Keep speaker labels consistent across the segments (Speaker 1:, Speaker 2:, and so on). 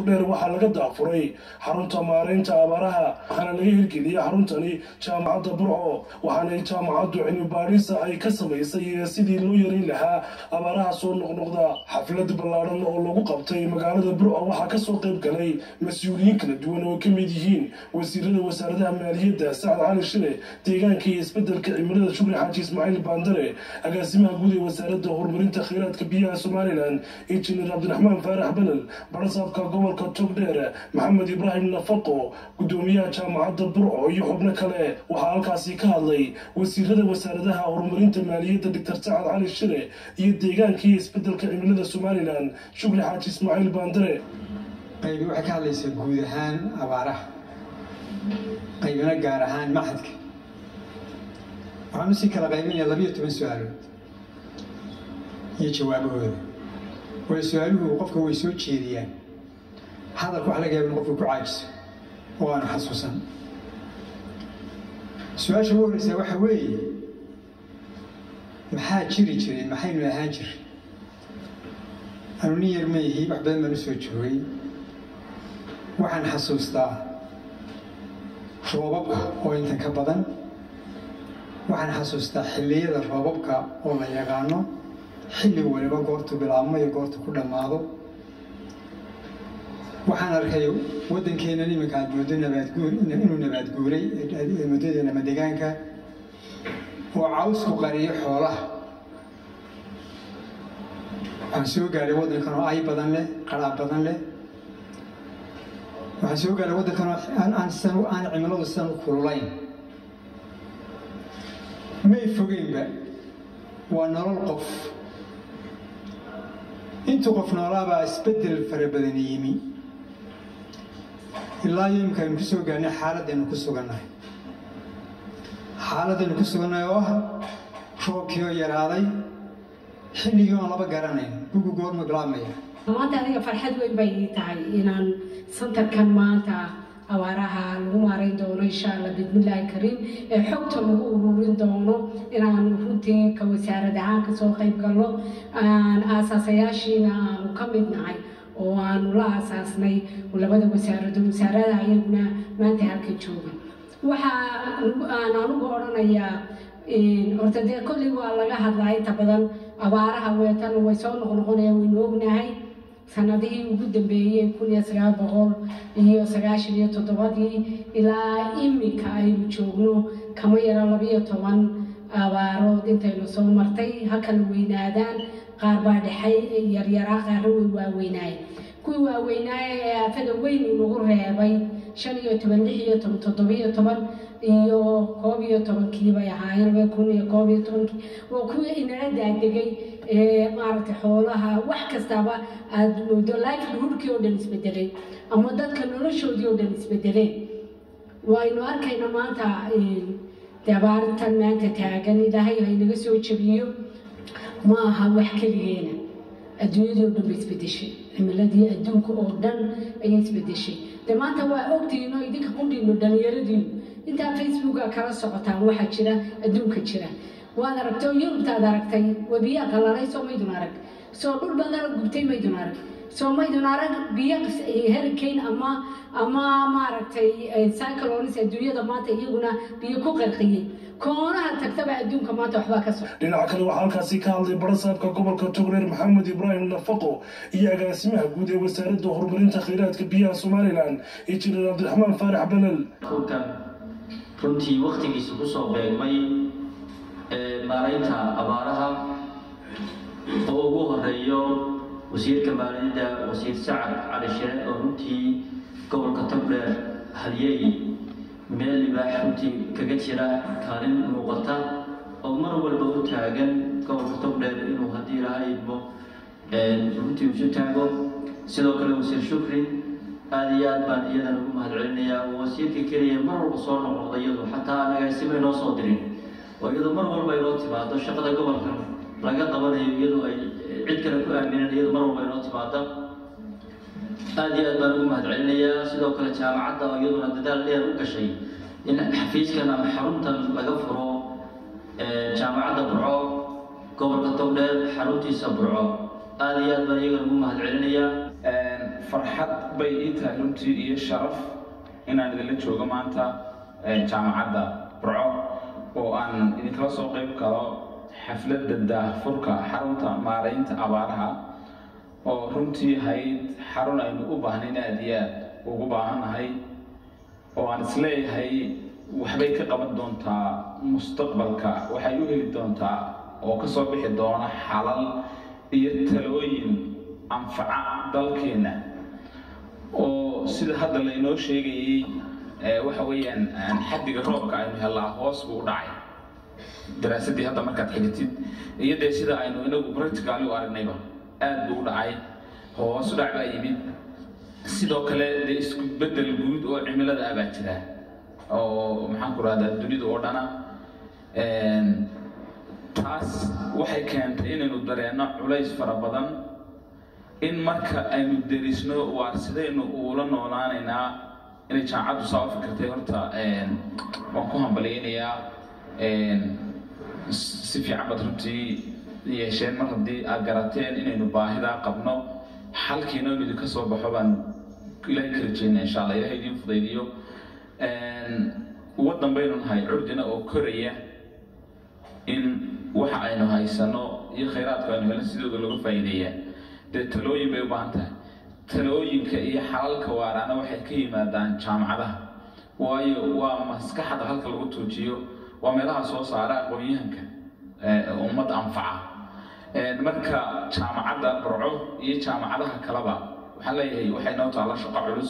Speaker 1: togdheer waxaa laga daafuray xarunta maareynta abaaraha waxaana laga hirgeliyey xaruntani jaamacadda burco waxaana jaamacaddu cilmi baadhisa ay ka samaysay sidii loo yareyn lahaa abaaraha soo noqnoqda xaflad ballaadhan oo lagu qabtay magaalada burco waxaa kasoo qayb galay mas-uuliyiin kala duwan oo ka mid yihiin wasiirada wasaaradaha maaliyadda sacad cali shile deegaanka iyo isbedelka cimilada shukri xaaji ismaaciil baandare agaasimaha guud ee wasaaradda horumarinta kheyraadka biyaha somalilan injineer cabdiraxmaan faarax belel barasaabka gobolka togdheer maxamed ibraahim nafaqo gudoomiyaha jaamacadda burco iyo xubno kale waxaa halkaasi ka hadlay wasiirada wasaaradaha horumarinta maaliyadda doctor sacad cali shile iyo deegaanka iyo isbedelka cimilada somalilan shukri xaaji ismaaciil baandare
Speaker 2: qaybi waxay ka hadlaysaa guud ahaan abaaraha qaybina gaar ahaan maxadka waxaan usii kala qaybinayaa labiyo toban su-aalood iyo jawaabahooda waayo su-aaluhu qofka way soo jeediyaan hadalka wax laga yaaba in qofku ku caajiso oo aanu xasuusan su-aasha ugu horreysaa waxa weeye maxaa jiri jiray maxaynu ahaan jiray anu nin yar mayihi wax badan baan u soo joogay waxaan xasuustaa roobabka oo intan ka badan waxaan xasuustaa xilliyada roobabka oo la yaqaano xilli waliba goortu bilaabmo iyo goortu ku dhammaado waxaan arkay waddankeennan iminka aad moodo nabaadguur inuu nabaadguuray muddadeena madegaanka oo cawsku qariyo xoolaha waxaan soo gaadhay waddankan oo ay badan leh qaraab badan leh waxaan soo gaadhay waddankan oo aan san aan cimiladu sidan u kululayn may fogeynba waa nolol qof intuu qof noolaabaa isbeddel fara badan yimi ilaa iyo imika aynu ku soo gaarnay xaaladaynu ku sugannahay xaaladaynu ku sugannahay oo ah roobkii oo yaraaday xilligii oon laba garanayn gugu goorma bilaabmaya
Speaker 3: maanta aniga farxad weyn bay ii tahay inaan santarkan maanta abaaraha lagu maarayn doono insha allah bismillaahi kariim ee xogta lagu ururin doono inaan runtii ka wasaarad ahaan kasoo qayb galno aan aasaasayaashiina aanu ka mid nahay oo aanu la aasaasnay labada wasaarado wasaaradaha iyaguna maanta halka jooga waxa aan anugu odhanayaa horta dee kolley waa laga hadlaa inta badan abaaraha weetan way soo noqnoqonayaan waynu ognahay sanadihii ugu dambeeyey kun iyo sagaal boqol iyo sagaashan iyo toddobadii ilaa iminka aynu joogno kama yaro labiyo toban abaarood intaynu soo martay ha kala weynaadaan qaar baa dhexay yaryaraa qaarna way waaweynaayeen kuwii waaweynaaye ee aafada weyn inagu reebay shan iyo toban lix iyo toban toddobiyo toban iyo koob iyo tobankii bay ahaayeen laba kun iyo koob iyo tobankii waa kuwii inala daadegay ee maaragtay xoolaha wax kastaba aada moodo livelihoodkii oo dhan isbedelay ama dadka noloshoodii oo dhan isbedeleen waynu arkayna maanta dabaarintan maanta taagan ilaahay ha inaga soo jabiyo ma aha wax keligeena adduunyadii oo dhan bay isbedeshay cimiladii adduunka oo dhan ayay isbedeshay de maanta waa ogtiino idinka qudhiino dhalinyaradiinu intaa facebooka kala socotaan waxaa jira adduunka jira waad aragtay oo yurubtaad aragtay webiyaa qalalay soo maydun arag soo dhul badana gubtay maydun arag soo maydun arag biyo hurricane ama ama maaragtay cyclones adduunyada maanta iyaguna biyo ku qarqiyey koonaha tagtaba adduunka maanta waxbaa ka soo
Speaker 1: dhinaca kale waxaa halkaasi ka hadlay barasaabka gobolka togreer maxamed ibraahim nafaqo iyo agaasimaha guud ee wasaaradda horumarinta kheyraadka biyaha somalilan injineer cabdiraxmaan faarax belel
Speaker 4: kulkan runtii waktigiisa kusoo beegmay maaraynta abaaraha oo ugu horeeyo wasiirka maaliyadda wasiir sacad cali shire oo runtii gobolka togdheer halyeey meel libaax runtii kaga jira kaalin muuqata oo mar walba u taagan gobolka togdheer inuu haddii laha idmo runtii isu taago sidoo kale wasiir shukri aada iyo aad baan iyadan ugu mahad celinayaa oo wasiirka keliya mar walba soo noqnoqda iyadu xataa anagaasima inoo soo dirin oo iyadu mar walba inoo timaado shaqada gobolka laga qabanayo iyadu ay cid kale ku aamineen iyadu mar walba inoo timaada aada iyo aad baan ugu mahad celinayaa sidoo kale jaamacadda oo iyaduna dadaal dheer u gashay in xafiiskan ama xaruntan laga furo jaamacadda burco gobolka togdheer xaruntiisa burco aada iyo aad baan iyagana ugu mahad celinayaa
Speaker 5: farxad bay ii tahay runtii iyo sharaf inaan idinla joogo maanta jaamacadda burco oo aan idinkala soo qayb galo xafladda daahfurka xarunta maaraynta abaaraha oo runtii ahayd xarun aynu u baahnayn aada iyo aad ugu baahannahay oo aan isleeyahay waxbay ka qaban doontaa mustaqbalka waxay u heli doontaa oo ka soo bixi doona xalal iyo talooyin anfaca dalkeenna oo sida hadda laynoo sheegayey waxa weeyaan xaddiga roobka aynu hellaa hoos buu u dhacay daraasaddii hadda markaad xigatid iyo dee sida aynu inagu practically u aragnayba aad buu u dhacay hoos u dhac baa yimid sidoo kale dee isku beddel guud oo cimilada ah baa jira oo maxaan ku rahdaa dunida oo dhana taas waxay keentay inaynu dareenno culays fara badan in marka aynu derisno waar sidaynu uula noolaanaynaa inay jaamacaddu saa u fikirtay horta waan ku hambalyaynayaa si fiican baad runtii yeesheen mar haddii aad garateen inaynu baahidaa qabno xalkiina inu idinka soo baxo baan ilaahay ka rajeynaa insha allah ilahay idiin fudaydiyo waddan baynu nahay curdina oo koraya in waxa aynu haysano iyo khayraadku aynu helin sidooda lagu faa'iideeyaa dee talooyin bay u baahan tahay talooyinka iyo xalalka waaraana waxay ka yimaadaan jaamacadaha waayo waa maskaxda halka lagu tuujiyo waa meelaha soo saara aqoon-yahanka ummadda anfaca marka jaamacadda burco iyo jaamacadaha kaleba waxaan leeyahay waxay noo taalla shaqo culus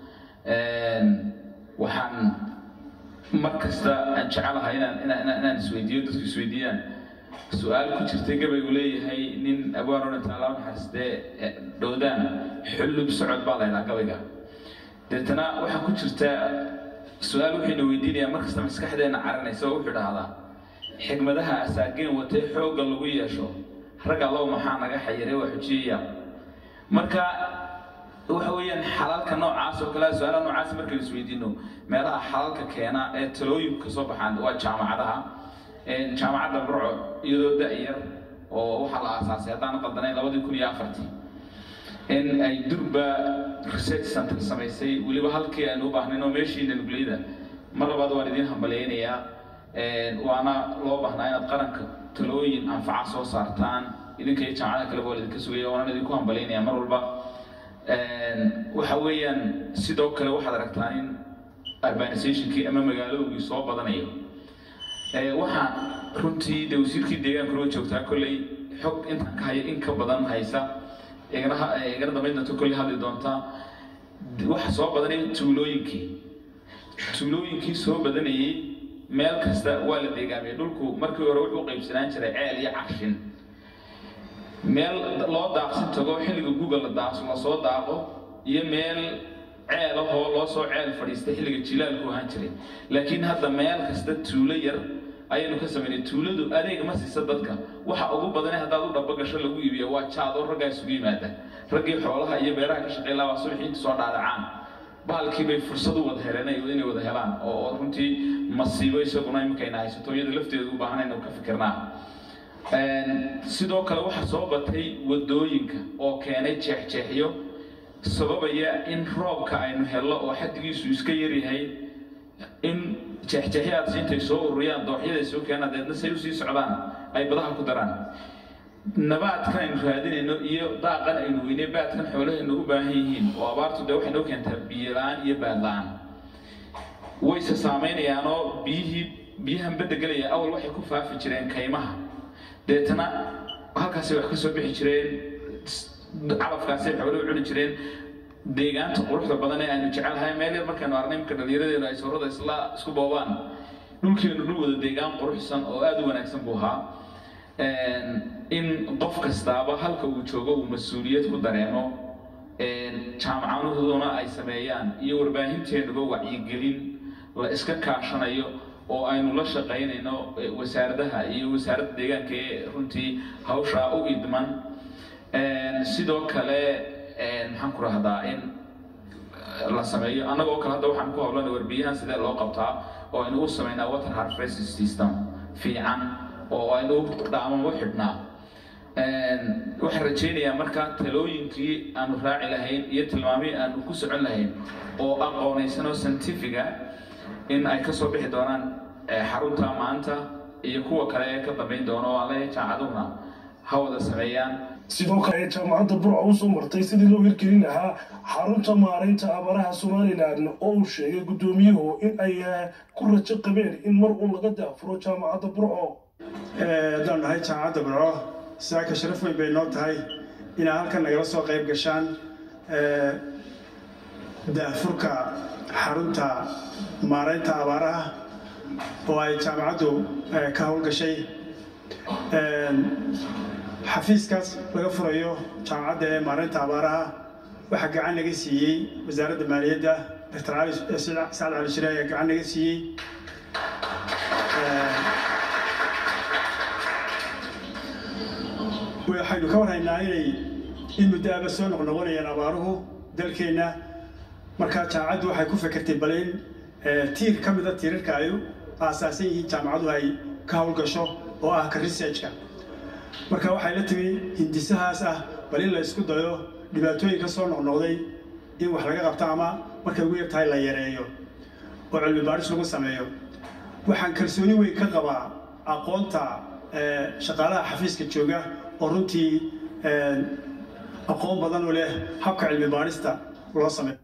Speaker 5: waxaan mar kasta aan jecelahay inaan inaan inaan isweydiiyo dadku isweydiiyaan su-aal ku jirtay gabaygu leeyahay nin abwaan odhan taala naxariistee dhowdaan xullub socod baa la ydhaha gabayga deetana waxaa ku jirta su-aal wuxuyna weydiinayaa mar kasta maskaxdeenna caranaysa oo wuxuu dhahdaa xigmadaha asaageen watay xoogga lagu yeesho rag allow maxaa naga xayiray waa xujiyaya marka waxa weeyaan xalalka noocaas oo kale su-aalaha noocaas markaynu isweydiino meelaha xalalka keena ee talooyinku ka soo baxaan waa jaamacadaha jaamacadda burco iyadoo da-yar oo waxaa la aasaasay haddaan qaldanayn labadii kun iyo afartii in ay durba research center samaysay weliba halkii aynu u baahnayn oo meeshiina nugleyda mar labaad waan idiin hambalyaynayaa waana loo baahnaa inaad qaranka talooyin anfaca soo saartaan idinka iyo jaamacada kaleba waa idinka sugaya waana idinku hambalyaynaya mar walba waxa weeyaan sidoo kale waxaad aragtaa in urbanizationkii ama magaalowgii soo badanayo waxaan runtii de wasiirkii deegaanku noo joogtaa kolley xog intaan ka haya in ka badan haysa igana dambaydna to kolley hadli doontaa waxa soo badanaya tuulooyinkii tuulooyinkii soo badanayay meel kasta waa la deegaamiyay dhulku markii hore wuxuu qaybsanaan jiray ceel iyo carshin meel loo daaqsin tago xilliga google la daaqso lasoo daaqo iyo meel ceel ahoo loo soo ceel fadhiistay xilliga jilaalku ahaan jiray laakiin hadda meel kasta tuulo yar ayaynu ka samaynay tuuladu adeeg ma siisa dadka waxa ugu badane haddaad u dhaba gasho lagu iibiyo waa jaad oo raggaa isugu yimaada raggii xoolaha iyo beeraha ka shaqeyn lahaa subaxii inta soo dhaadhacaan bahalkii bay fursad u wada heleen inay wada helaan oo runtii masiibo isaguna imankayna haysato iyada lafteedu u baahan inaynu ka fikirnaa sidoo kale waxaa soo batay wadooyinka oo keenay jeexjeexyo sababaya in roobka aynu hello oo xaddigiisu iska yaryahay in jeexjeexyaadsi intay soo ururiyaan dooxyaday soo keenaan deedna say usii socdaan ay badaha ku daraan nabaadkan aynu raadinayno iyo daaqan aynu weynay baadkan xoolahaynu u baahan yihiin oo abaartu dee waxay noo keentaa biyo la-aan iyo baad la-aan wayse saamaynayaanoo biyihii biyahan badda gelaya awal waxay ku faafi jireen kaymaha deetana halkaasay wax ka soo bixi jireen calafkaasay xoolo u cuni jireen deegaanta quruxda badan ee aynu jecelnahay meel yar markaynu arnay marka dhallinyaradeenu ay suurada isla isku boobaan dhulkeenu dhul wada deegaan quruxsan oo aada u wanaagsan buu ahaa in qof kastaaba halka uu joogo uu mas-uuliyad ku dareemo jaamacanuhuduna ay sameeyaan iyo warbaahinteennaba wacyigelin la iska kaashanayo oo aynu la shaqaynayno wasaaradaha iyo wasaaradda deegaanka ee runtii hawshaa u idman sidoo kale maxaan ku rahdaa in la sameeyo annagoo kale hadda waxaan ku hawlana warbiyahan sidee loo qabtaa oo aynu u samaynaa water harvest system fiican oo aynu dhaamamo xidhnaa waxaan rajaynayaa marka talooyinkii aanu raaci lahayn iyo tilmaamihii aanu ku socon lahayn oo aqoonaysan oo scientifiga in ay kasoo bixi doonaan xarunta maanta iyo kuwa kale ee ka dambayn doona oo alle jaamacaduna ha wada sameeyaan
Speaker 1: sidoo kale jaamacadda burco usoo martay sidii loo hirgelin lahaa xarunta maaraynta abaaraha somalilan oo uu sheegay guddoomiyuhu in ay ku rajo qabeen in mar uu laga daafuro jaamacadda burco
Speaker 6: haddaan nahay jaamacadda burco saaka sharaf weyn bay noo tahay inaad halkan nagala soo qayb gashaan daafurka xarunta maaraynta abaaraha oo ay jaamacaddu ka howlgashay xafiiskaas laga furayo jaamacadda ee maaraynta abaaraha waxaa gacan naga siiyey wasaaradda maaliyadda doctor cali sacad cali shire ayaa gacan naga siiyey waxaynu ka warhaynaa inay in muddo aba soo noqnoqonayaan abaaruhu dalkeenna markaa jaamacaddu waxay ku fekertay bal in tiir ka mida tiirarka ay aasaasan yihiin jaamacaddu ay ka howlgasho oo ah ka researchka marka waxay la timi hindisahaas ah bal in la isku dayo dhibaatooyinka soo noqnoqday in wax laga qabto ama markay ugu yartahay la yareeyo oo cilmi baadhis lagu sameeyo waxaan kalsooni weyn ka qabaa aqoonta shaqaalaha xafiiska jooga oo runtii aqoon badan u leh habka cilmi baadhista loo sameeyo